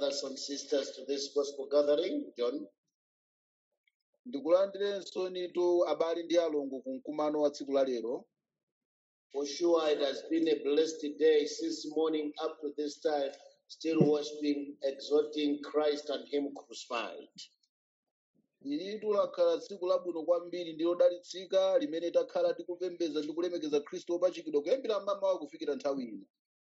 brothers and sisters, to this gospel gathering. John. ndikulandirenso nitu abale ndi alongo ku mkumano wa tsiku la lero For sure, it has been a blessed day since morning up to this time, still worshiping, exalting Christ and Him crucified. lilitu lakhala tsiku labwino kwambiri ndi lodalitsika limene takhala tikupembedza ndi kulemekeza khristu wopachikidwa kuyambira mmamawa kufikira nthawi ino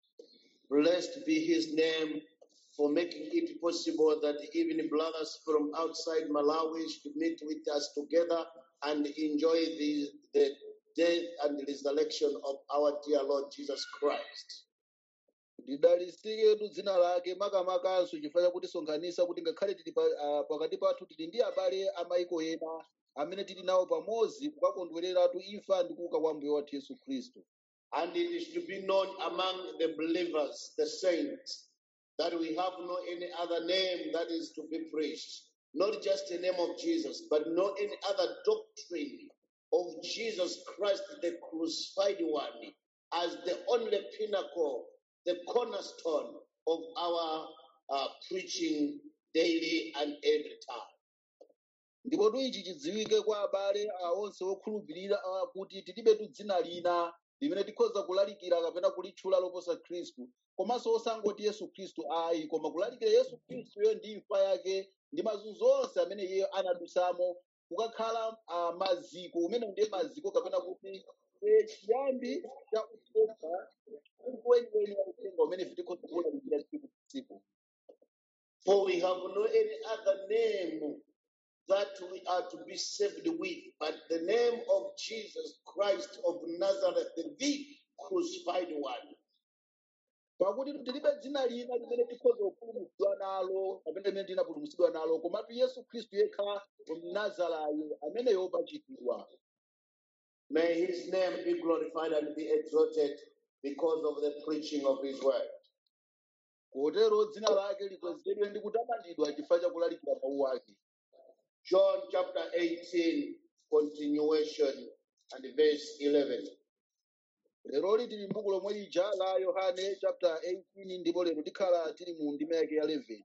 Blessed be His name for making it possible that even brothers from outside Malawi should meet with us together and enjoy the, the death and resurrection of our dear Lord Jesus Christ. lidalitsiketu dzina lake makamakanso chifukwa chakuti sonkhanitsa kuti ngakhale tili pa, ah, pakati pathu tili ndi abale amayiko ena amene tili nawo pamodzi kukakondwereratu imfa ndi kuuka kwa mbuye wathu yesu khristu And it is to be known among the believers, the saints, that we have no any other name that is to be preached. Not just the name of Jesus, but no any other doctrine of Jesus Christ, the crucified one, as the only pinnacle, the cornerstone of our uh, preaching daily and every time. ndipo tu ichi chidziwike kwa abale ah, onse okhulupirira ah, kuti tilibetu dzina lina limene tikhoza kulalikira kapena kulitchula loposa khristu komanso osangoti yesu khristu ayi koma kulalikira yesu khristuyo ndi imfa yake ndi mazunzo onse amene iye anadutsamo kukakhala ah, maziko umene ndiye maziko kapena kuti eh, chiyambi cha uthenga weniweni wa uthenga umene ife tikhoza kuwulalikira tsiku ndi tsiku For we have no any other name that we are to be saved with, but the name of Jesus Christ of Nazareth, the crucified one. pakuti tilibe dzina lina limene tikhoza kupulumutsidwa nalo kapena limene tinapulumutsidwa nalo komatu yesu khristu yekha mnazarayo amene wopachikidwa May his name be glorified and be exalted because of the preaching of his word. kotero dzina lake likwezedwe ndi kutamandidwa chifukwa cha kulalikira mawu ake John chapter 18, continuation, and verse 11. leroli tili m'buku lomwe lija la yohane chapter 18 ndipo lero tikhala tili mu ndima yake ya 11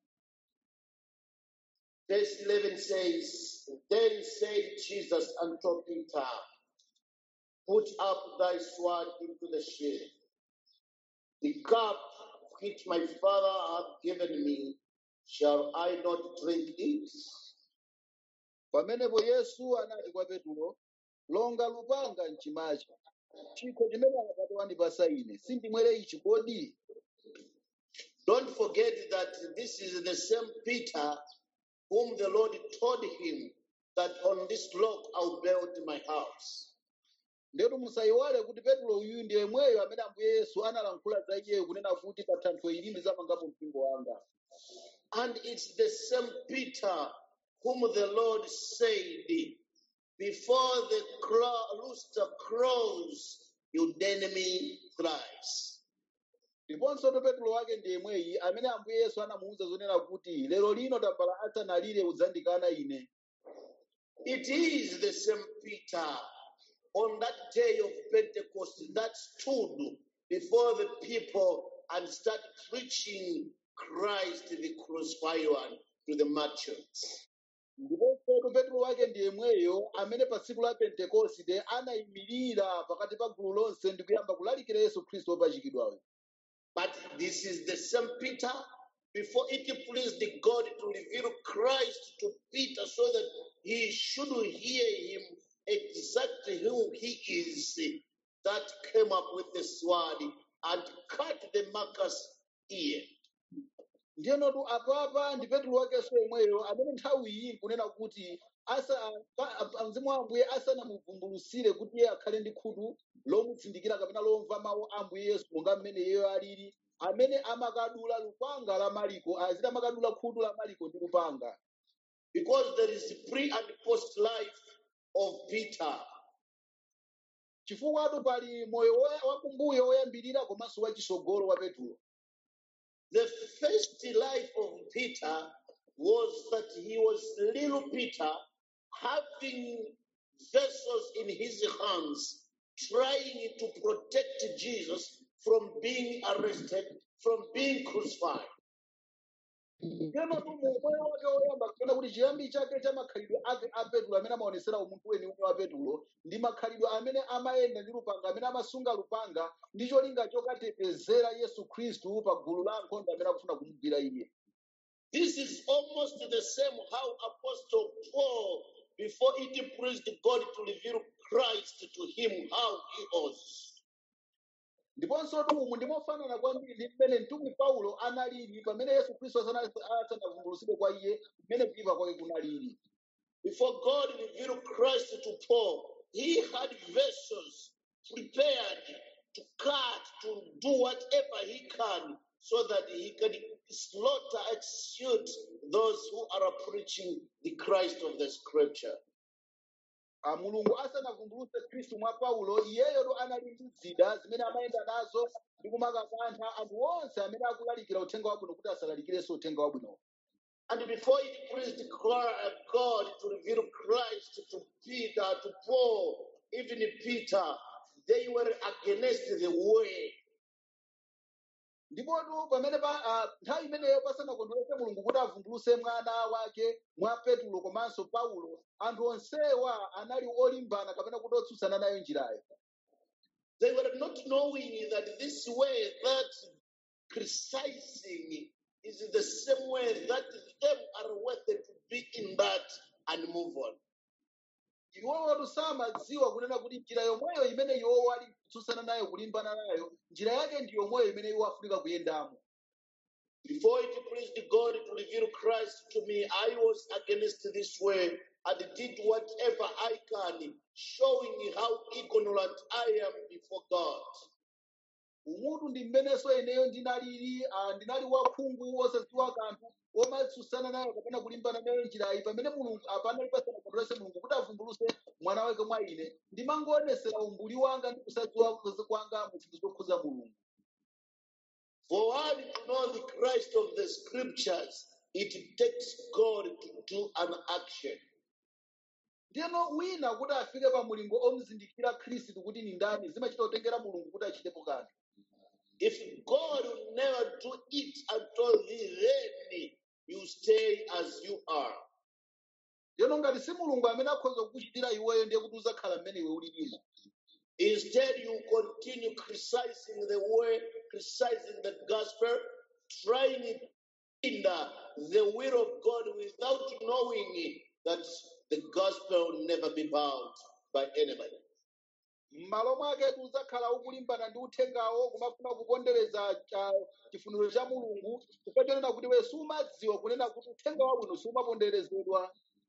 Verse 11 says, Then said Jesus unto Peter, Put up thy sword into the sheath. The cup which my Father hath given me, shall I not drink it? pamenepo yesu anati kwa petulo longa lupanga mchimacha chikho chimene atate wandipasa ine sindimwere ichi kodi Don't forget that this is the same Peter whom the Lord told him that on this rock I'll build my house. ndetu musayiwale kuti petulo uyu ndi yemweyo amene ambuye yesu analankhula za iyeyo kunena kuti pa thanthwe ili ndizamangapo mpingo wanga And it's the same Peter whom the Lord said, Before the crow, rooster crows, you deny me thrice. ndiponso to petulo wake ndi yemweyi amene ambuye yesu anamuwuza zonena kuti lero lino tambala asanalire udzandikana ine It is the same Peter on that day of Pentecost that stood before the people and started preaching Christ, the crucified one, to the merchants. ndiponso to petulo wake ndi yemweyo amene pa tsiku la pentekoste anayimirira pakati pa gulu lonse ndi kuyamba kulalikira yesu khristu wopachikidwayo But this is the same Peter. Before it pleased God to reveal Christ to Peter so that he should hear him exactly who he is, that came up with the sword and cut the marker's ear. ndiyenotu apapa ndi petulo wakenso yemweyo amene nthawi iyi nkunena kuti asa pa- pa- mzimu wa ambuye asanamuvumbulutsire kuti iye akhale ndi khutu lomutsindikira kapena lomva mawu a ambuye yesu monga mmene iyeyo alili amene amakadula lupanga la maliko aziti amakadula khutu la maliko ndi lupanga Because there is pre and post life of Peter. chifukwa pali moyo woya- wakumbuyo woyambirira komanso wachisogolo wa petulo The first life of Peter was that he was little Peter having vessels in his hands, trying to protect Jesus from being arrested, from being crucified. Teno tu moyo wake woyamba kapena kuti chiyambi chake cha makhalidwe ake a Petulo amene amaonesera umunthu weniweni wa Petulo ndi makhalidwe amene amayenda ndi lupanga amene amasunga lupanga ndi cholinga chokatetezera Yesu Khristu pa gulu la ankhondo amene akufuna kumugwira iye. This is almost the same how Apostle Paul, before it pleased God to reveal Christ to him how he was. ndiponso tu umu ndimofanana kwambiri ndi mmene mtumwi paulo analili pamene yesu khristu asana- asanavumbulutsidwe kwa iye mmene kuyipa kwake kunalili Before God revealed Christ to Paul, he had vessels prepared to cut, to do whatever he can so that he can slaughter, execute those who are preaching the Christ of the scripture. Ah, mulungu asanavumbulutse khristu mwa paulo iyeyotu anali ndi zida zimene amayenda nazo ndi kumakakantha anthu onse amene akulalikira uthenga wabwino kuti asalalikirenso uthenga wabwinowo And before it pleased Cla- God to reveal Christ to Peter, to Paul, even Peter, they were against the way. ndipotu pamene pa ah, nthawi imeneyo pasanakondweretse mulungu kuti avumbulutse mwana wake mwa petulo komanso paulo anthu onsewa anali olimbana kapena kuti otsutsana nayo njirayo They were not knowing that this way, that criticizing, is the same way that them are worthy to be in that and move on. iwowotu samadziwa kunena kuti njira yomweyo imene iwowo ali kutsutsana nayo kulimbana nayo njira yake ndi yomweyo imene iwo afunika kuyendamo Before it pleased God to reveal Christ to me, I was against this way and did whatever I can, showing how ignorant I am before God. umutu ndi mmenenso ineyo ndinalili ah, ndinali wakhungu wosadziwa kanthu womatsutsana nayo kapena kulimbana nayo njirayi pamene mulungu apanali pasanakondweretse mulungu kuti avumbulutse mwana wake mwa ine ndimangoonetsera umbuli wanga ndi kusadziwa kwanga mu zinthu zokhuza mulungu For one to know the Christ of the scriptures, it takes God to do an action. ndiyeno wina kuti afike pa mulingo omuzindikira khristu kuti ni ndani zimachita kutengera mulungu kuti achitepo kanthu If God will never do it until thee, then you stay as you are. ndiyeno ngati si mulungu amene akhoza kukuchitira iweyo ndiye kuti uzakhala mmene iwe ulilimo Instead, you continue criticizing the way, criticizing the gospel, trying to hinder the will of God without knowing that the gospel will never be bound by anybody. m'malo mwake uzakhala ukulimbana ndi uthengawo kumafuna kupondereza cha- chifuniro cha mulungu chifukwa chonena kuti we sumadziwa kunena kuti uthenga wabwino sumaponderezedwa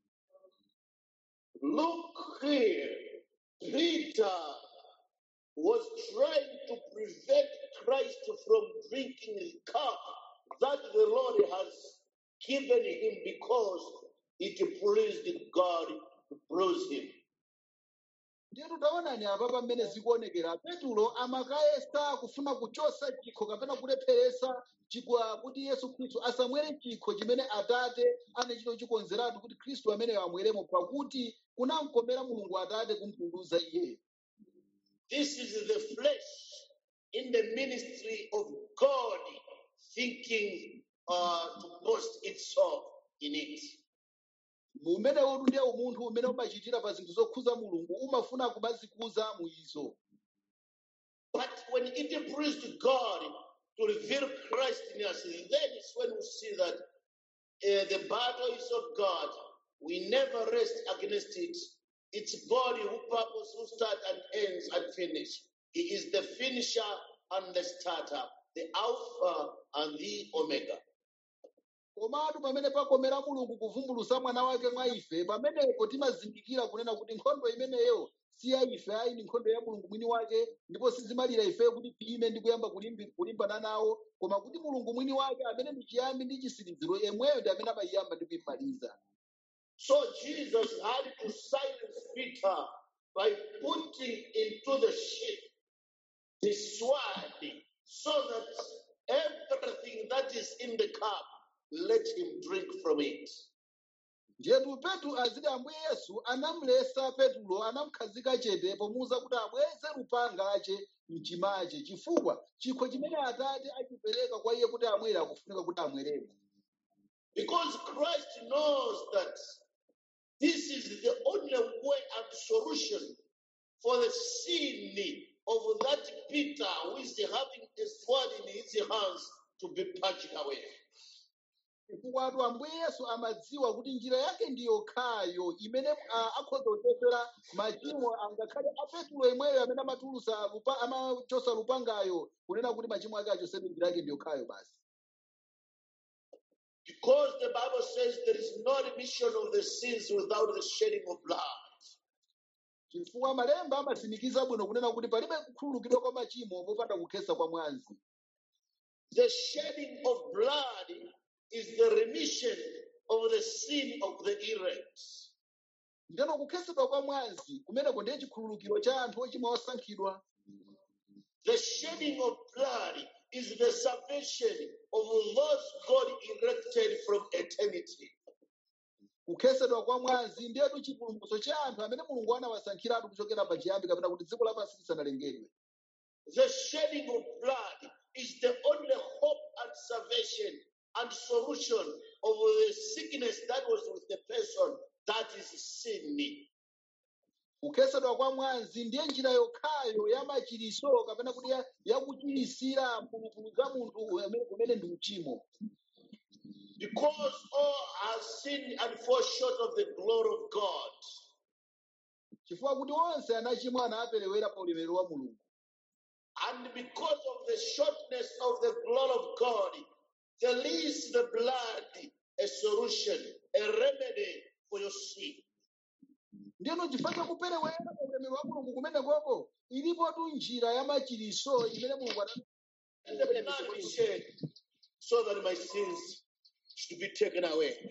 Look here, Peter was trying to prevent Christ from drinking the cup that the Lord has given him because it pleased God to bruise him. ndiye tutaonani apa pamene zikuonekera petulo amakayesa kufuna kuchosa chikho kapena kulepheresa chikwa kuti yesu khristu asamwere chikho chimene atate anachito chikonzeratu kuti khristu ameneyo amweremo pakuti kunamkomera mulungu atate kumpunduza iyeyo This is the flesh in the ministry of God thinking uh, to boast itself in it. umenewotu ndiye umunthu umene umachitira pa zinthu zokhuza mulungu umafuna kumazikuza mu izo But when it pleased God to reveal Christ in us, then is when we see that uh, the battle is of God. We never rest against it. It's God who purpose, who start and ends and finish. He is the finisher and the starter, the Alpha and the Omega. komatu pamene pakomera mulungu kuvumbulusa mwana wake mwa ife pamenepo timazindikira kunena kuti nkhondo imeneyo si ya ife ayi ni nkhondo ya mulungu mwini wake ndipo sizimalira ife kuti tiyime ndi kuyamba kulimbi- kulimbana nawo koma kuti mulungu mwini wake amene ndi chiyambi ndi chitsiriziro yemweyo ndi amene amayiyamba ndi kuyimaliza So Jesus had to silence Peter by putting into the ship the sword so that everything that is in the cup, let him drink from it. ndiyetu petro aziti ambuye yesu anamulesa petulo anamukhazika chete pomuwuza kuti abweze lupanga ache mchimache chifukwa chikho chimene atate achipereka kwa iye kuti amwere akufunika kuti amweremo Because Christ knows that this is the only way and solution for the sin of that Peter who is having a sword in his hands to be purged away. chifukwa atu ambuye yesu amadziwa kuti njira yake ndi yokhayo imene ah, akhoza kuchotera machimo angakhale a petulo imweyo amene amatulusa lupa- amachosa lupangayo kunena kuti machimo ake achosedwe njira yake ndi yokhayo basi Because the Bible says there is no remission of the sins without the shedding of blood. chifukwa malemba amatsimikiza bwino kunena kuti palibe kukhululukidwa kwa machimo popanda kukhetsa kwa mwazi The shedding of blood is the remission of the sin of the elect. ndeno kukhetsedwa kwa mwazi kumeneko ndiye chikhululukiro cha anthu ochimwa osankhidwa The shedding of blood is the salvation of those God elected from eternity. kukhetsedwa kwa mwazi ndiyetu chipulumutso cha anthu amene mulungu anawasankhiratu kuchokera pachiyambi kapena kuti dziko lapansi lisanalengedwe The shedding of blood is the only hope and salvation and solution of the sickness that was with the person that is sin. kukhetsedwa kwa mwazi ndiye njira yokhayo ya machiriso kapena kuti ya- yakuchirisira mphulupulu za munthu amene- kumene ndi uchimo Because all have sinned and fall short of the glory of God. chifukwa kuti onse anachimwa anaperewera pa ulemerero wa mulungu And because of the shortness of the glory of God, there is the blood a solution, a remedy for your sin. ndiyeno chifukwa chakuperewera pa ulemerero wa mulungu kumenekoko ilipotu njira ya machiriso imene mulungu ana- And the blood be shed so that my sins should be taken away.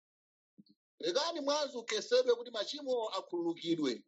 lekani mwazi ukhetsedwe kuti machimo akhululukidwe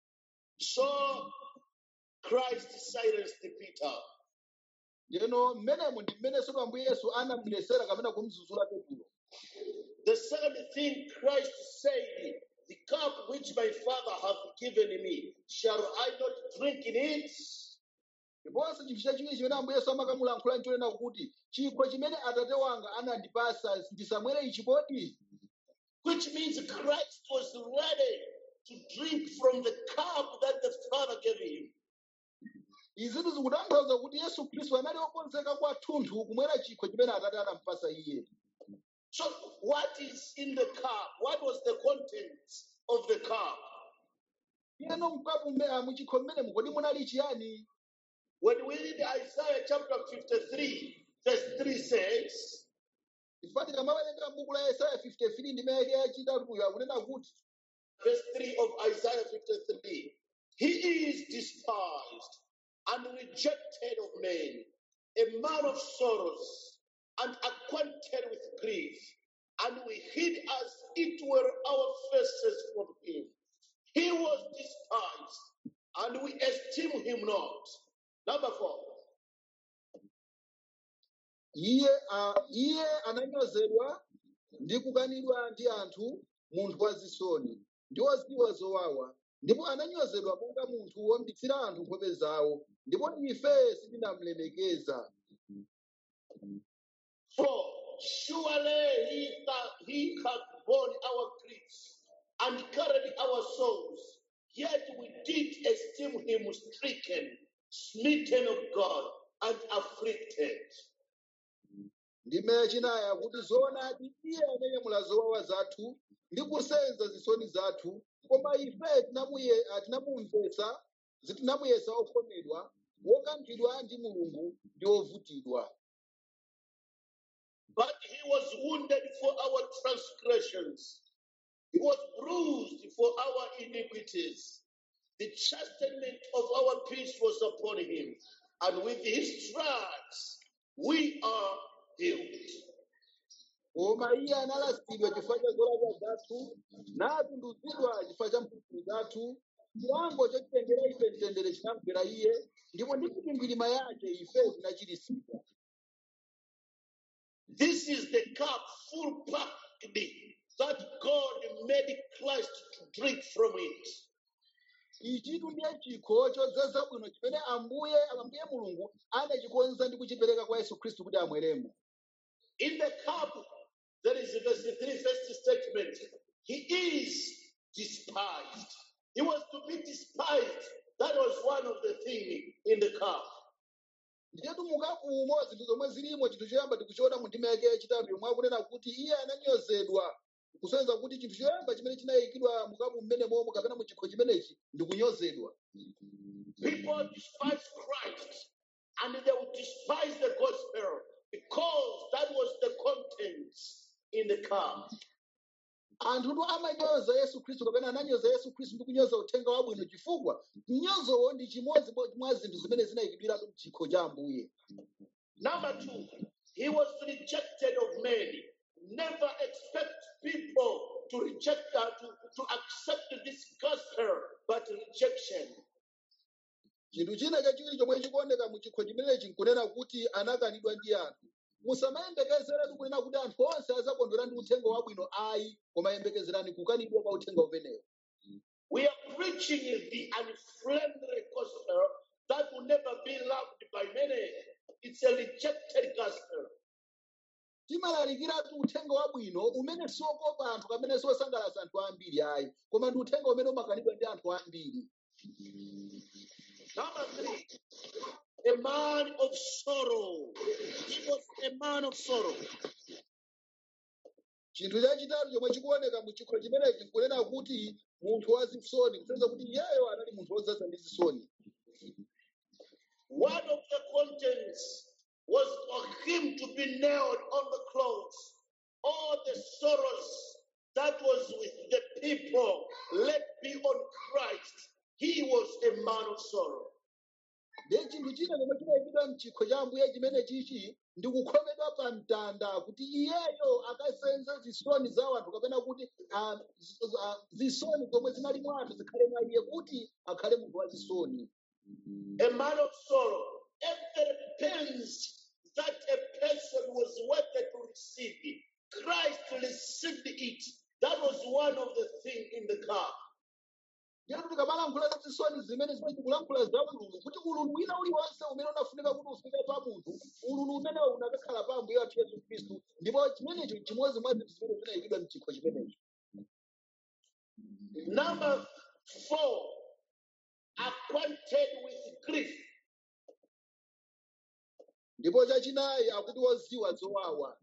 So Christ silenced Peter. ndiyeno mmenemo ndi mmenenso ambuye yesu anamulesera kapena kumzuzula petulo The second thing Christ said, The cup which my Father hath given me, shall I not drink in it? ndiponso chinthu chachiwiri chimene ambuye yesu amakamulankhula nchonena kuti chikho chimene atate wanga anandipasa ndisamwere ichi poti Which means Christ was ready to drink from the cup that the Father gave him. izitu zikutanthauza kuti yesu khristu anali okonzeka kwathunthu kumwera chikho chimene atate anampasa iye So, what is in the cup? What was the contents of the cup? iyeno mkapu mme- ah, muchikho mmenemu kodi munali chiyani When we read Isaiah chapter 53, verse 3 says, chifukwa tikamawerenga m'buku la yesaya 53 ndi mayeke yachitatuyo akunena kuti verse 3 of Isaiah 53 He is despised and rejected of men, a man of sorrows and acquainted with grief, and we hid as it were our faces from him. He was despised, and we esteem him not. Number four. iye ah, iye ananyozedwa ndi kukanidwa ndi anthu munthu wazisoni ndi woziwa zowawa ndipo ananyozedwa monga munthu wombitsira anthu nkhope zawo ndipo ife sitinamlemekeza For surely he, that he hath borne our griefs and carried our sorrows, yet we did esteem him stricken, smitten of God, and afflicted. ndime yachinayi akuti zoonadi iye ananyamula zowawa zathu ndi kusenza zisoni zathu koma ife tinamuye- ah, tinamumvetsa zitinamuyesa okhomedwa wokanthidwa ndi mulungu ndi ovutidwa But he was wounded for our transgressions, he was bruised for our iniquities. The chastisement of our peace was upon him, and with his stripes we are healed. koma iye analasidwa chifukwa cha zolakwa zathu natunduzidwa chifukwa cha mphulupulu zathu chilango chotitengera ife mtendere chinamgwera iye ndipo ndi mikwingwirima yake ife tinachiritsidwa This is the cup full packed that God made Christ to drink from it. ichitu ndiye chikho chodzaza bwino chimene ambuye ambuye mulungu anachikonza ndi kuchipereka kwa yesu khristu kuti amweremo In the cup, there is a verse 3 first statement. He is despised. He was to be despised. That was one of the things in the cup. ndiyetu mukakumo zinthu zomwe zilimo chinthu choyamba tikuchiona mu ndima yake yachitatu yomwe akunena kuti iye ananyozedwa kusonyeza kuti chinthu choyamba chimene chinayikidwa mukapu mmenemo kapena mu chikho chimenechi ndi kunyozedwa People despise Christ and they would despise the gospel because that was the contents in the cup. anthutu amanyoza yesu khristu kapena ananyoza yesu khristu ndi kunyoza uthenga wabwino chifukwa mnyozowo ndi chimodzi bo- mwa zinthu zimene zinayikidwiratu mchikho cha ambuye Number two, he was rejected of many. Never expect people to reject uh, to, to accept this gospel, but rejection. chinthu china chachiwiri chomwe chikuoneka mu chikho chimenechi nkunena kuti anakanidwa ndi anthu musamayembekezeratu kunena kuti anthu onse azakondwera ndi uthenga wabwino ayi koma yembekezerani kukanidwa kwa uthenga umenewo We are preaching the unfriendly gospel that will never be loved by many. It's a rejected gospel. timalalikiratu uthenga wabwino umene siokopa anthu kapena siosangalatsa anthu ambiri ayi koma ndi uthenga umene umakanidwa ndi anthu ambiri Number three, a man of sorrow. He was a man of sorrow. chinthu chachitatu chomwe chikuoneka mu chikho chimenechi nkunena kuti munthu wa zisoni kusonyeza kuti iyeyo anali munthu wodzaza ndi zisoni One of the contents was for him to be nailed on the cross. All the sorrows that was with the people, let be on Christ. He was a man of sorrow. ndiye chinthu china chomwe chinayikidwa mchikho cha ambuye chimene chichi ndi kukhomedwa pa mtanda kuti iyeyo akasenze zisoni za anthu kapena kuti ah, z- ah, zisoni zomwe zinali mwa anthu zikhale mwa iye kuti akhale munthu wa zisoni A man of sorrow. Every pains that a person was worthy to receive, Christ received it. That was one of the things in the cup. ndiye tikamalankhula za zisoni zimene zimene tikulankhula za ululu kuti ululu wina uliwonse umene unafunika kuti ufike pa munthu ululu umenewo unakakhala pa ambuye wathu yesu khristu ndipo chimenecho chimodzi mwa zinthu zimene zinayikidwa mchikho chimenecho Number four, acquainted with grief. ndipo chachinayi akuti woziwa zowawa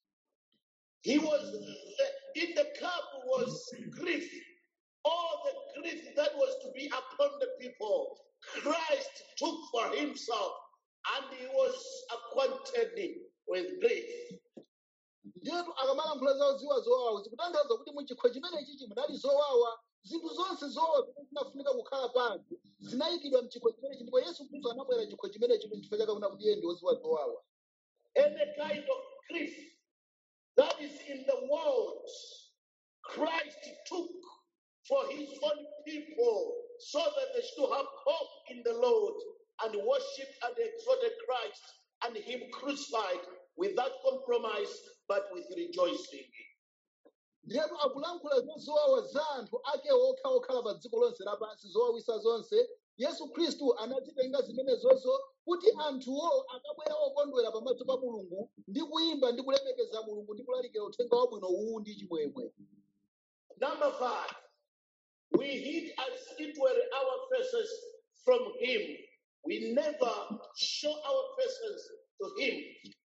He was the, in the cup was grief, all the grief that was to be upon the people. Christ took for himself, and he was acquainted with grief. ndiyetu akamalankhula za woziwa zowawa zikutanthauza kuti muchikho chimene chichi munali zowawa zinthu zonse zowawa zimene zinafunika kukhala pa anthu zinayikidwa mchikho chimenechi ndipo yesu khristu anabwera chikho chimenechi chifukwa chake kuna kuti iye ndi woziwa zowawa Any kind of grief that is in the world, Christ took for his own people so that they should have hope in the Lord and worship and exalted Christ and him crucified without compromise but with rejoicing. ndiyetu akulankhula za zowawa za anthu ake okha okhala pa dziko lonse lapansi zowawisa zonse yesu khristu anazitenga zimenezozo kuti anthuwo akabwera okondwera pamaso pa mulungu ndi kuyimba ndi kulemekeza mulungu ndi kulalikira uthenga wabwino uwu ndi chimwemwe Number five, we hid as it were our faces from him. We never show our faces to him.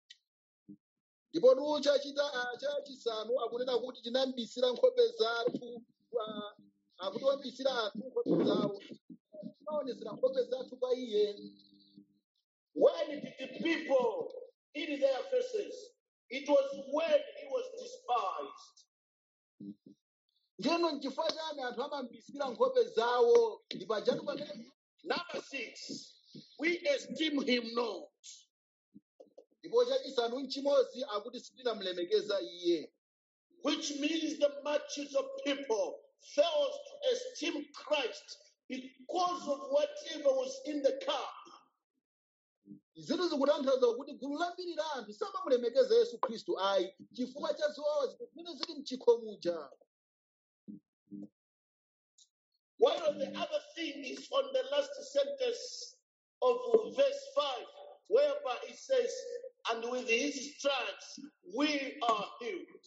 ndipo tu chachita ah, chachisanu akunena kuti tinambisira nkhope zathu ah, akuti wambisira anthu nkhope zawo tinaonesera nkhope zathu pa iye When did the people hid their faces? It was when he was despised. ndiyeno nchifukwa chani anthu amambisira nkhope zawo ndi pajatu pamene Number six, we esteem him not. ndipo chachisanu nchimodzi akuti sitinamulemekeza iye which means the masses of people fails to esteem Christ because of whatever was in the cup. zinthu zikutanthauza kuti gulu lambiri la anthu samamulemekeza yesu khristu ayi chifukwa cha zowawa zimene zili mchikho muja While the other thing is on the last sentence of verse 5, whereby it says, and with his stripes we are healed.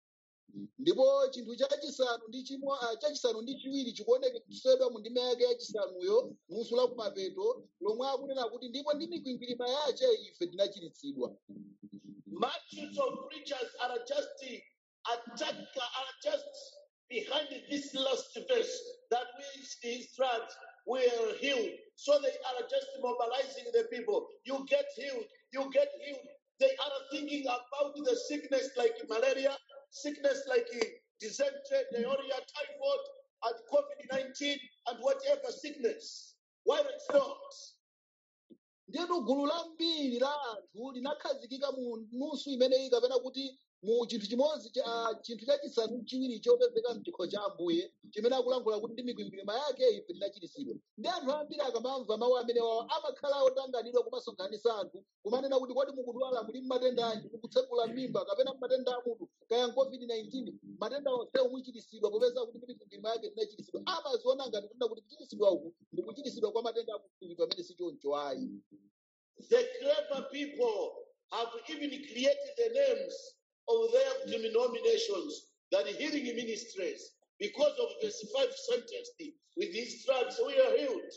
ndipo chinthu chachisanu ndi chimwe ah, chachisanu ndi chiwiri chikuonekedwa mu ndima yake yachisanuyo musu la kumapeto lomwe akunena kuti ndipo ndi mikwingwirima yace ife tinachiritsidwa Multitudes of preachers are just attack are just behind this last verse that with his stripes we are healed. So they are just mobilizing the people. You get healed, you get healed. They are thinking about the sickness like malaria, sickness like uh, dysentery, diarrhea, typhoid, and COVID-19, and whatever sickness. While it's not. ndiyetu gulu lambiri la anthu linakhazikika mu nusu imeneyi kapena kuti mu chinthu chimodzi cha chinthu chachisanu ndi chiwiri chopezeka mchikho cha ambuye chimene akulankhula kuti ndi mikwingwirima yake ife tinachiritsidwa ndi anthu ambiri akamamva mawu amenewawo amakhala otanganidwa kumasonkhanitsa anthu kumanena kuti kodi mukudwala muli mmatenda anji mukutsekula mimba kapena matenda amutu kaya covid-19 matenda onsewo muchiritsidwa popeza kuti ndi mikwingwirima yake tinachiritsidwa amaziona ngati kunena kuti kuchiritsidwa uku ndi kuchiritsidwa kwa matenda amutu pamene si choncho ayi The clever people have even created the names of their denominations that healing ministries because of verse 5 sentence with his stripes we are healed.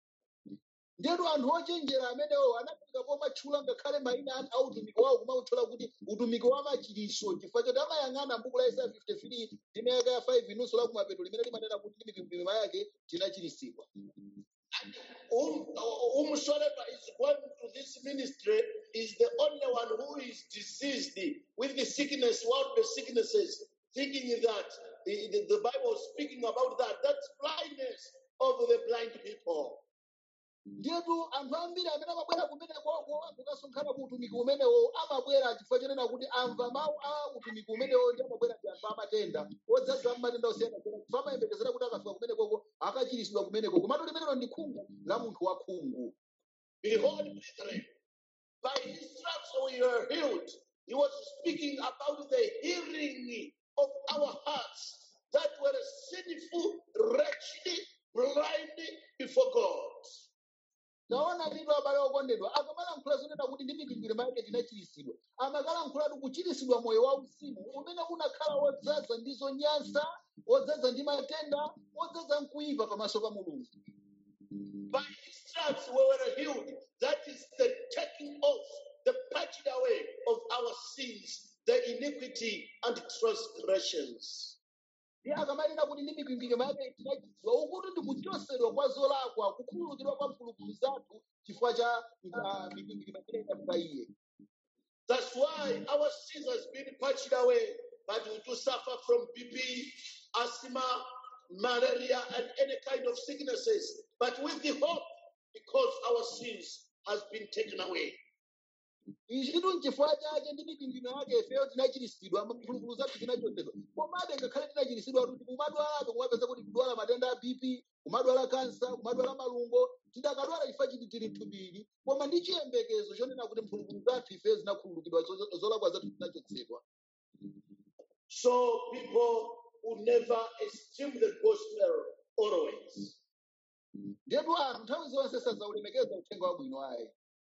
ndetu anthu ochenjera amenewo anafika pomatchula ngakhale mayina a- a utumiki wawo kumautchula kuti utumiki wa machiritso chifukwa choti amayang'ana m'buku la isaya 53 ndime yake ya 5 inunso la kumapeto limene limanena kuti ndi mikwingwirima yake tinachiritsidwa Whom, whomsoever is going to this ministry is the only one who is diseased with the sickness, worldly sicknesses, thinking that the, the, the Bible is speaking about that. That's blindness of the blind people. ndetu anthu ambiri amene amabwera kumenekoko kukasonkhana ku utumiki umenewo amabwera chifukwa chonena kuti amva mawu a utumiki umenewo ndi amabwera ndi anthu amatenda odzaza matenda osiyanasiyana chifukwa amayembekezera kuti akafika kumenekoko akachiritsidwa kumeneko komatu limenelo ndi khungu la munthu wa khungu Behold, brethren, by his stripes we are healed. He was speaking about the healing of our hearts that were sinful, wretched, blind before God. taona vitu abale okondedwa akamalankhula zonena kuti ndi mikwingwirima yake tinachiritsidwa amakalankhulatu kuchiritsidwa moyo wauzimu umene unakhala wodzaza ndi zonyansa wodzaza ndi matenda wodzaza mkuyipa pamaso pa mulungu By his stripes we were healed. That is the taking off, the patching away of our sins, the iniquity and transgressions. ndi akamanena kuti ndi mikwingwirima yake tinachiritsidwa ukuti ndi kuchosedwa kwa zolakwa kukhululukidwa kwa mphulupulu zathu chifukwa cha ah, mikwingwirima imene inali pa iye That's why our sins has been patched away, but we do suffer from BP, asthma, malaria, and any kind of sicknesses. But with the hope, because our sins has been taken away. ichi chitu nchifukwa chake ndi mikwingwirima yake ifeyo tinachiritsidwa mphulupulu zathu zinachosedwa komabe ngakhale tinachiritsidwa kuti kumadwalabe kumapeza kuti kudwala matenda a bp kumadwala kansa kumadwala malungo tidakadwala chifukwa chiti tili mthupi koma ndi chiyembekezo chonena kuti mphulupulu zathu ifeyo zinakhululukidwa zo- zolakwa zathu zinachotsedwa So people who never esteem the gospel always. ndetu anthu nthawi zonse sadzaulemekeza uthenga wabwino ayi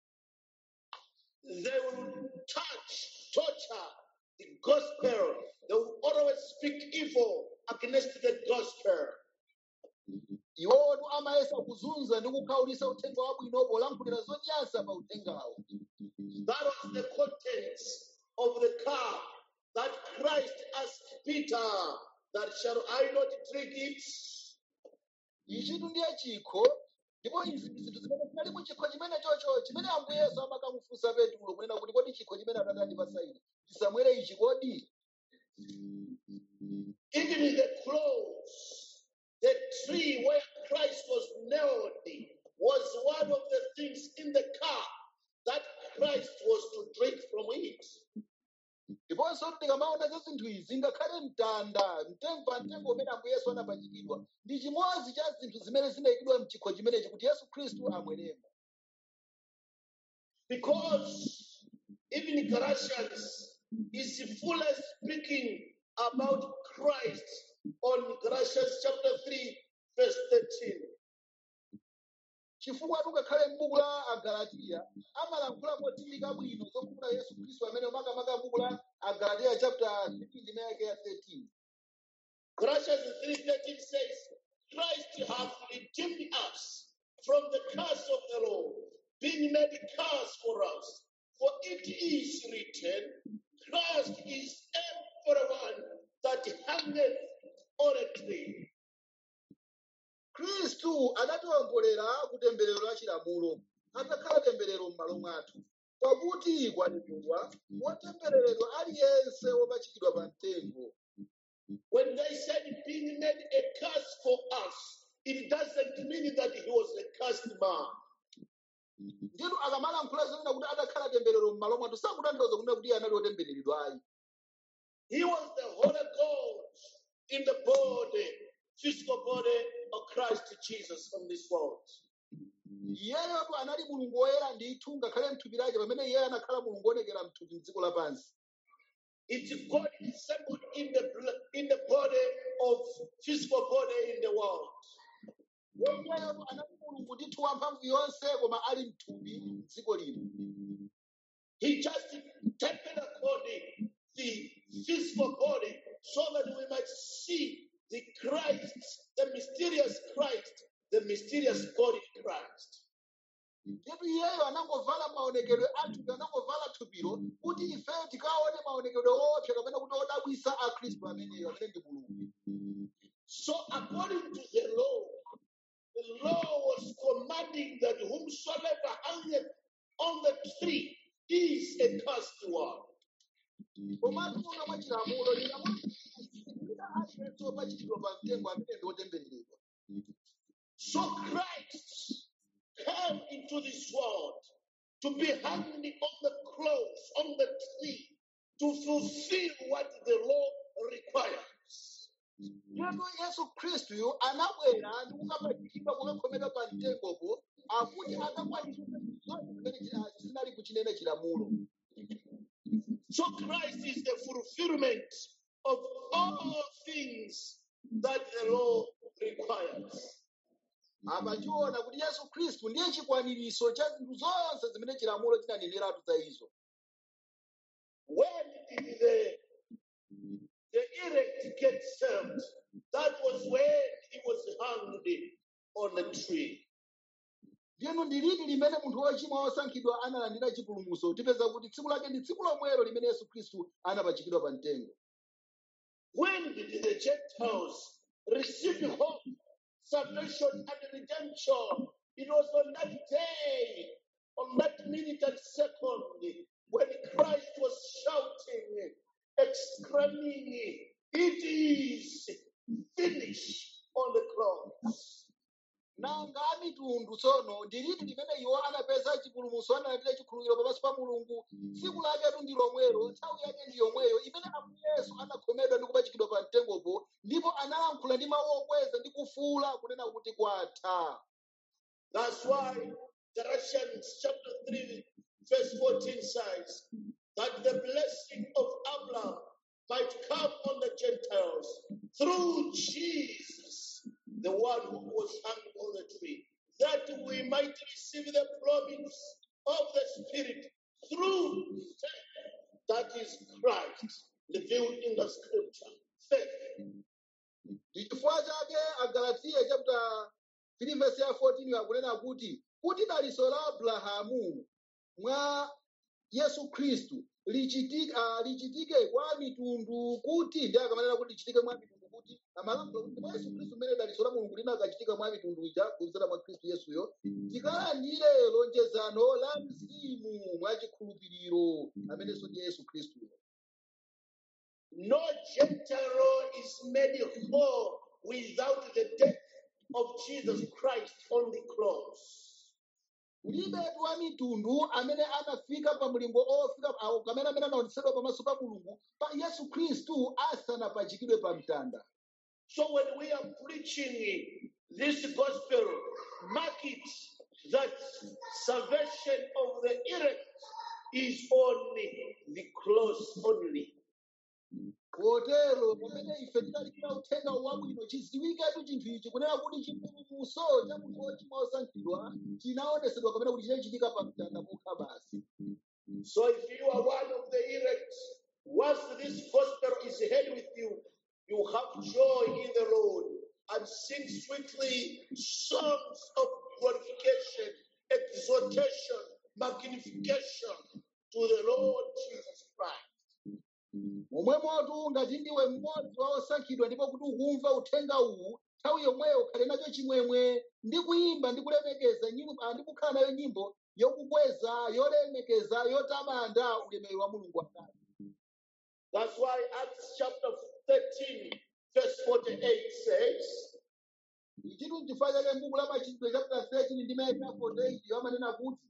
They will touch, torture the gospel. They will always speak evil against the gospel. iwotu amayesa kuzunza ndi kukhaulitsa uthenga wabwino polankhulira zonyansa pa uthengawo That was the contents of the cup that Christ asked Peter, that shall I not drink it? ichitu ndiye chikho ndipo izi ndi zinthu zimene zinali mu chikho chimene chocho chimene ambuye yesu amakamufunsa petulo kunena kuti kodi chikho chimene atate andipasa ine ndisamwere ichi kodi Even in the cross, the tree where Christ was nailed was one of the things in the cup that Christ was to drink from it. ndiponso tikamaona za zinthu izi ngakhale mtanda mtengo pa mtengo umene ambuye yesu anapachikidwa ndi chimodzi cha zinthu zimene zinayikidwa mchikho chimenechi kuti yesu khristu amweremo Because even Galatians is fully speaking about Christ on Galatians chapter 3, verse 13. chifukwa ngakhale m'buku la agalatiya amalankhula modziwika bwino zokhumula yesu khristu amene makamaka m'buku la agalatiya chapter 3 ndime yake ya 13 Galatians 3:13 says, Christ hath redeemed us from the curse of the law, being made curse for us. For it is written, Christ is everyone that hangeth on a tree. khristu anatiwombolera ku temberero la chilamulo atakhala temberero m'malo mwathu pakuti kwanenedwa wotembereredwa aliyense wopachikidwa pa mtengo When they said being made a curse for us, it doesn't mean that he was a cursed man. nditu akamalankhula zonena kuti adakhala temberero m'malo mwathu sakutanthauza kunena kuti iye anali wotembereredwa ayi He was the Holy God in the body, physical body of Christ Jesus on this world. iyeyotu anali mulungu woyera ndithu ngakhale mthupi lake pamene iye anakhala mulungu woonekera mthupi mdziko lapansi It's God assembled in the bl- in the body of physical body in the world. iyeyotu anali mulungu ndithu wamphamvu yonse koma ali mthupi mdziko lino He just taken a body, the physical body, so that we might see the Christ, the mysterious Christ, the mysterious body Christ. ndipo iyeyo anangovala maonekedwe athupi anangovala thupiro kuti ife tikaone maonekedwe woopsa kapena kuti odabwisa a khristu ameneyo amene ndi mulungu So, according to the law, the law was commanding that whomsoever hangeth on the tree is a cursed one. komatu muno mwa chilamulo linamuita aliyense wopachikidwa pa mtengo amene ndi wotembereredwa So, Christ came into this world to be hanged on the cross, on the tree, to fulfill what the law requires. ndipo yesu khristuyo anabwera ndi kukapachikidwa kukakhomedwa pa mtengopo akuti akakwanitsa zonse zimene chi- zinali kuchinene chilamulo So, Christ is the fulfillment of all things that the law requires. apa tiona kuti yesu khristu ndiye chikwaniritso cha zinthu zonse zimene chilamulo chinaneneratu za izo When did the, the elect get saved? That was when he was hanged on the tree. ndiyeno ndi liti limene munthu wochimwa wosankhidwa analandira chipulumutso tipeza kuti tsiku lake ndi tsiku lomwelo limene yesu khristu anapachikidwa pa mtengo When did the Gentiles receive hope, salvation, and redemption? It was on that day, on that minute and second, when Christ was shouting, exclaiming, It is finished on the cross. nanga a mitundu tsono ndi liti limene iwo anapeza chipulumutso analandira chikhululukiro pamaso pa mulungu tsiku laketu ndi lomwelo nthawi yake ndi yomweyo imene ambuye yesu anakhomedwa ndi kupachikidwa pa mtengopo ndipo analankhula ndi mawu okweza ndi kufuula kunena kuti kwatha That's why Galatians chapter 3, verse 14 says that the blessing of Abraham might come on the Gentiles through Jesus, the one who was hung on the tree, that we might receive the promise of the Spirit through faith, that is Christ, revealed in the scripture. Faith. ndi chifukwa chake agalatiya chapter 3 verse ya 14 akunena kuti kuti daliso la abrahamu mwa yesu khristu lichitike, uh, lichitike kwa mitundu kuti ndi akamanena kuti lichitike mwa mitundu kuti amalankhula kuti mwa yesu khristu mmene daliso la mulungu linakachitika mwa mitundu ija kudzera mwa khristu yesuyo tikalandire lonjezano la mzimu mwa chikhulupiriro amenenso ndi yesu khristuyo No Gentile is made whole without the death of Jesus Christ on the cross. kulibetu wa mitundu amene anafika pa mlingo ofika awo kamene amene anaonetsedwa pamaso pa mulungu pa yesu khristu asanapachikidwe pa mtanda So when we are preaching this gospel, mark it that salvation of the elect is on the cross only. potero pamene ife tilalikira uthenga wabwino chidziwiketu chinthu ichi kunena kuti chipulumutso cha munthu wochimwa osankhidwa chinaonetsedwa kapena kuti chinachitika pa mtanda pokha basi So if you are one of the elect, once this gospel is heard with you, you have joy in the Lord and sing sweetly songs of glorification, exhortation, magnification to the Lord Jesus Christ. momwemotu ngati ndiwe mmodzi wa osankhidwa ndipo kuti ukumva uthenga uwu nthawi yomweyo ukhale nacho chimwemwe ndi kuyimba ndi kulemekeza nyimbo ah, ndi kukhala nayo nyimbo yokukweza yolemekeza yotamanda ulemerero wa mulungu atate That's why Acts chapter 13, verse 48 says, ichitu chifukwa chake m'buku la machitidwe chapter 13 ndi mayaka 48 amanena kuti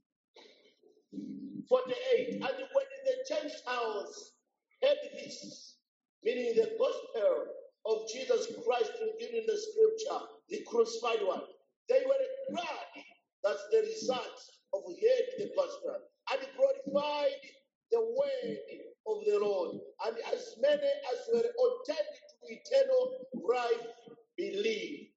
48. And when the Gentiles heard this, meaning the gospel of Jesus Christ revealed in the scripture, the crucified one, they were glad that the result of heard the gospel and glorified the word of the Lord. And as many as were ordained to eternal life believed.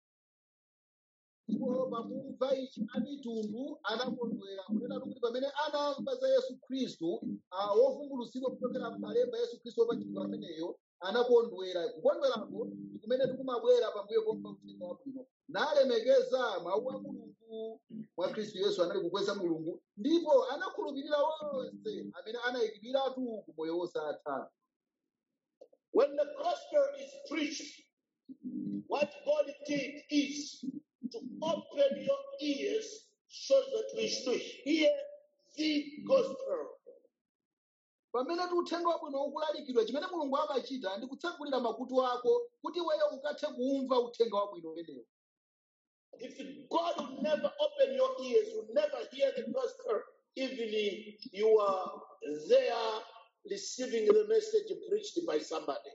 ndipo pakumva ichi amitundu anakondwera kunena kuti pamene anamva za yesu khristu ah, wovumbulutsidwa kuchokera m'malemba yesu khristu wopachikidwa ameneyo anakondwera kukondwerako ndi kumene tikumabwera pambuyo pomva uthenga wabwino nalemekeza mawu a mulungu mwa khristu yesu anali kukweza mulungu ndipo anakhulupirira onse amene anayikidwiratu ku moyo wosatha When the gospel is preached, what God did is to open your ears so that we should hear the gospel. pamene ti uthenga wabwino ukulalikidwa chimene mulungu amachita ndi kutsegulira makutu ako kuti iweyo ukathe kumva uthenga wabwino umenewo If God will never open your ears, you never hear the gospel, even if you are there receiving the message preached by somebody.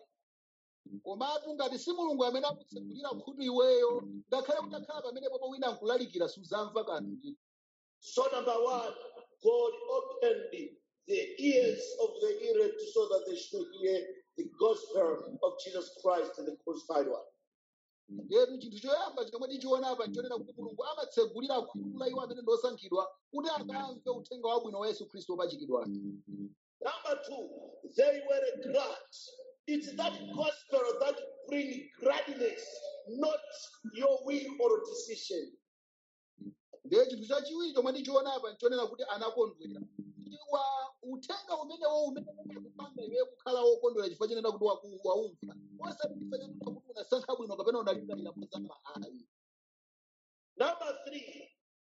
komatu ngati si mulungu amene akutsegulira khutu iweyo ngakhale kutakhala pamene popo wina ankulalikira suzamva kanthu So, number one, God opened the ears of the elect so that they should hear the gospel of Jesus Christ, the crucified one. yetu chinthu choyamba chomwe tichiona apa nchonena kuti mulungu amatsegulira khutu la iwo amene ndi osankhidwa kuti akamve uthenga wabwino wa yesu khristu wopachikidwa Number two, they were glad. It's that gospel that brings gladness, not your will or decision. ndiye chinthu chachiwiri chomwe tichiona apa nchonena kuti anakondwera iwa uthenga umenewo umene umakupanga iwe kukhala wokondwera chifukwa chenena kuti waku- waumva osati chifukwa chenena kuti unasankha bwino kapena unalingalira za mahali Number three,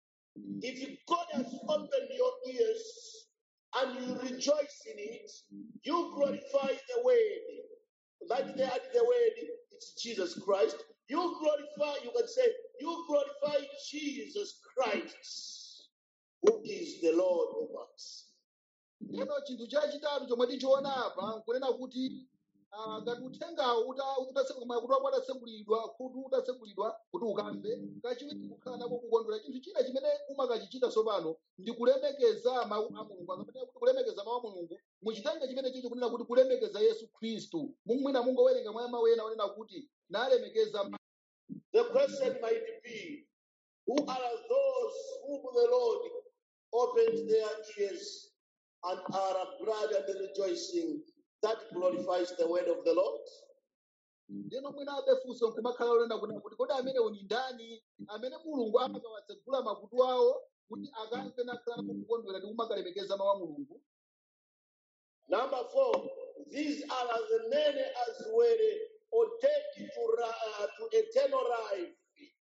if God has opened your ears and you rejoice in it, you glorify the word. Like they had the word, it's Jesus Christ. You glorify, you can say, you glorify Jesus Christ, who is the Lord of us. Lero chinthu chachitatu chomwe tichiona apa nkunena kuti ah, ngati uthengawo uta- utatse- makutu ako atatsekulidwa khutu utatsekulidwa kuti ukamve kachiwiri kukhala nako kukondwera chinthu china chimene umakachichita tsopano ndi kulemekeza mawu a mulungu akamene kuti kulemekeza mawu a mulungu muchitenge chimene chicho kunena kuti kulemekeza yesu khristu mumwina mungowerenga mwa mawu ena onena kuti nalemekeza ma- The question might be, who are those whom the Lord opened their ears and are glad and rejoicing that glorifies the word of the Lord? ndino mwina abefunso nkumakhala onena kunena kuti kodi amenewo ni ndani amene mulungu amakawatsegula makutu awo kuti akamve nakhala nako kukondwera ndi kumakalemekeza mawu a mulungu Number four, these are the many as were ordained to, ra- uh, to eternal life.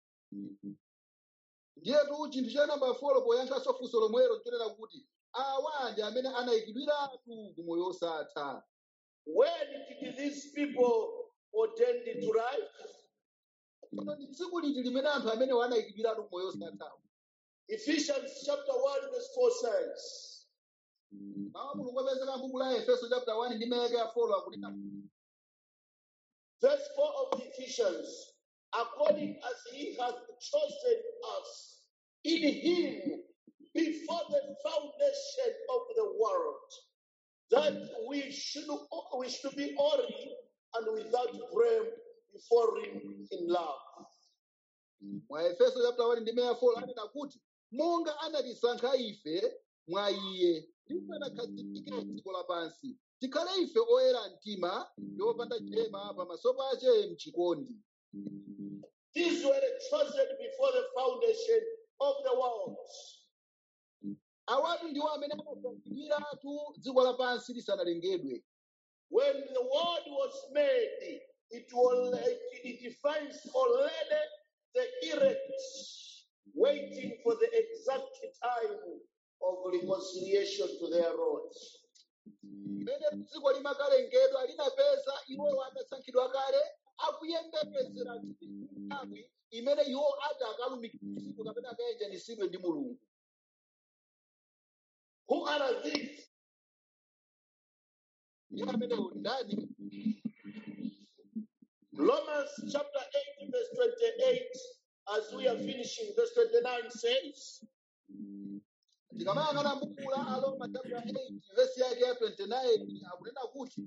ndiyetu chinthu cha namba folo poyankhanso funso lomwelo nchonena kuti awa ndi amene anayikidwiratu ku moyo osatha When did these people ordained to life? tsono ndi tsiku liti limene anthu amenewo anayikidwiratu ku moyo osathawo Ephesians chapter 1, verse 4 says, mawu a mulungu apezeka m'buku la efeso chapter 1 ndi mayaka ya folo akunena verse 4 of Ephesians, according as he hath chosen us in him before the foundation of the world, that we should we should be holy and without blame before him in love. mwa efeso chapter 1 ndi meya 4 anena kuti monga anatisankha ife mwa iye tisanakhazikike dziko lapansi tikhale ife oyera mtima ndi opanda chilema pamaso pache mchikondi These were chosen before the foundation of the world. awatu ndiwo amene anasankhidwiratu dziko lapansi lisanalengedwe When the world was made, it was it defines already the elect waiting for the exact time of reconciliation to their Lord. mmene dziko limakalengedwa linapeza iwowo amasankhidwa kale akuyembekezera nthawi imene iwo ati akalumikizidwe kapena akayanjanitsidwe ndi mulungu Who are these? iwo amenewo ndani Romans chapter 8, verse 28, as we are finishing, verse 29 says, tikamayang'ana m'buku la aroma chapter 8 vesi yake ya 29 akunena kuti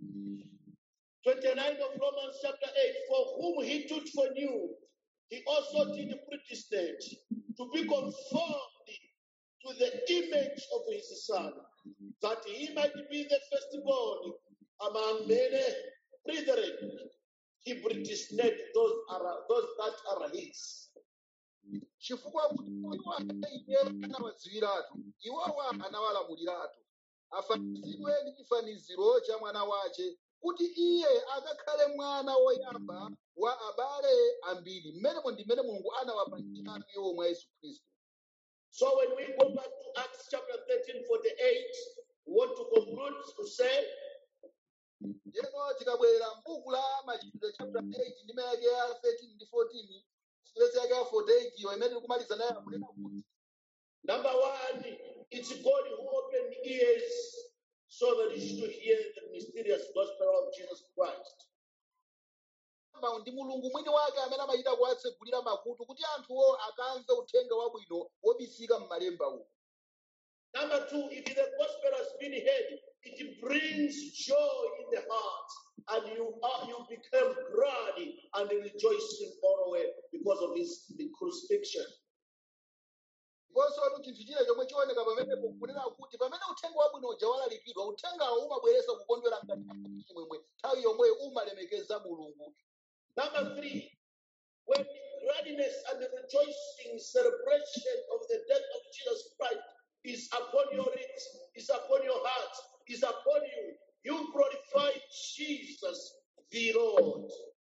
29 of Romans chapter 8, for whom he took for new, he also did predestinate to be conformed to the image of his son, that he might be the firstborn among many brethren. He predestinated those are those that are his. chifukwa kuti iwo amene iye anawadziwiratu iwowa anawalamuliratu afanizidwe ndi chifaniziro cha mwana wace kuti iye akakhale mwana woyamba wa abale ambiri mmenemo ndi mmene mulungu anawapangira iwo mwa yesu khristu So when we go back to Acts chapter 13, 48, we want to conclude to say Lero tikabwera m'buku la machitidwe chapter 8 ndi mayake ya 13 ndi 14 vesi yake ya 48 iyo imene tikumaliza nayo akunena kuti Number one, it's God who opened ears so that you should hear the mysterious gospel of Jesus Christ. Kamba ndi mulungu mwini wake amene amachita kuwatsegulira makutu kuti anthuwo akamve uthenga wabwino wobisika m'malemba uwu Number two, if the gospel has been heard, it brings joy in the heart, and you are you become glad and rejoicing always because of his the crucifixion. ndiponso chinthu china chomwe chioneka pamenepo kunena kuti pamene uthenga wabwino uja walalikidwa uthengawo umabweretsa kukondwera mkati mwa chimwemwe nthawi yomweyo umalemekeza mulungu Number three, when gladness and rejoicing celebration of the death of Jesus Christ is upon your lips, is upon your heart, is upon you, you glorify Jesus the Lord.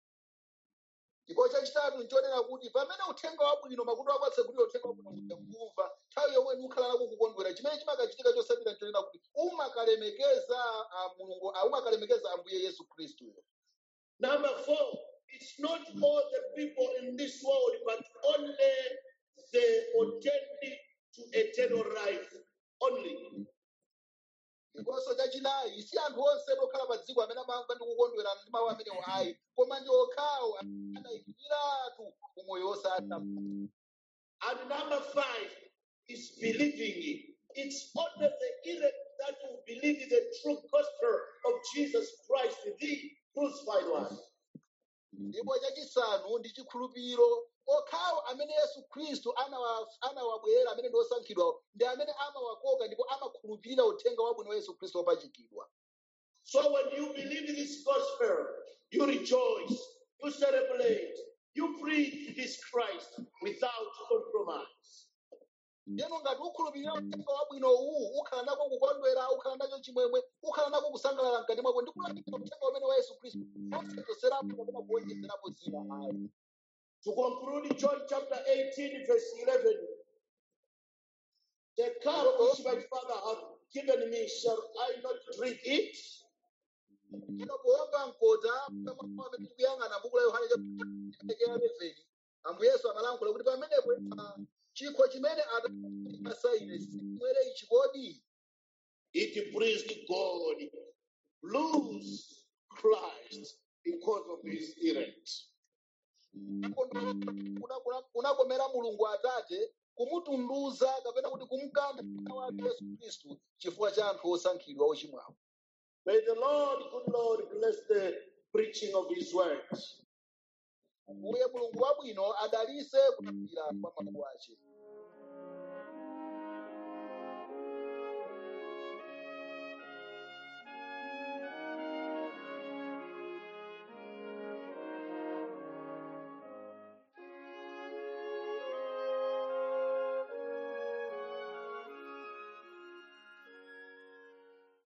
ndipo chachitatu nchonena kuti pamene uthenga wabwino makutu ako atsegulira uthenga wabwino uja kumva nthawi yomwe ukhala nako kukondwera chimene chimakachitika chosabira nchonena kuti umakalemekeza ah, mulungu ah, umakalemekeza ambuye yesu khristuyo Number four, it's not all the people in this world, but only the ordained to eternal life. Only. ndiponso chachinayi si anthu onse okhala pa dziko amene amamva ndi kukondwera ndi mawu amenewo ayi koma ndi okhawo anayikiratu umoyo wosatha And number five is believing. It's only the elect that will believe the true gospel of Jesus Christ, the crucified one. ndipo chachisanu ndi chikhulupiriro okhawo amene yesu khristu anawa- anawabwerera amene ndi osankhidwa ndi amene amawakoka ndipo amakhulupirira uthenga wabwino wa yesu khristu wopachikidwa So when you believe this gospel, you rejoice, you celebrate, you preach this Christ without compromise. ndeno ngati ukhulupirira uthenga wabwino uwu ukhala nako kukondwera ukhala nacho chimwemwe ukhala nako kusangalala mkati mwako ndi kulalikira uthenga umene wa yesu khristu osachoserapo kapena kuwonjezerapo zina ayi To conclude, John chapter 18, verse 11. The cup which my Father hath given me, shall I not drink it? Ino kuomba mkota kama amene tikuyang'ana buku la yohane chapter 11 ambuye yesu amalankhula kuti pamenepo ah, chikho chimene atapasa ine simwere ichi kodi It pleased God, lose Christ because of his elect. Kuna- kuna- kunakomera mulungu atate kumutunduza kapena kuti kumukantha mwana wake yesu khristu chifukwa cha anthu osankhidwa ochimwawo May the Lord, good Lord, bless the preaching of his words. Mbuye mulungu wabwino adalise kutambira kwa mawu ace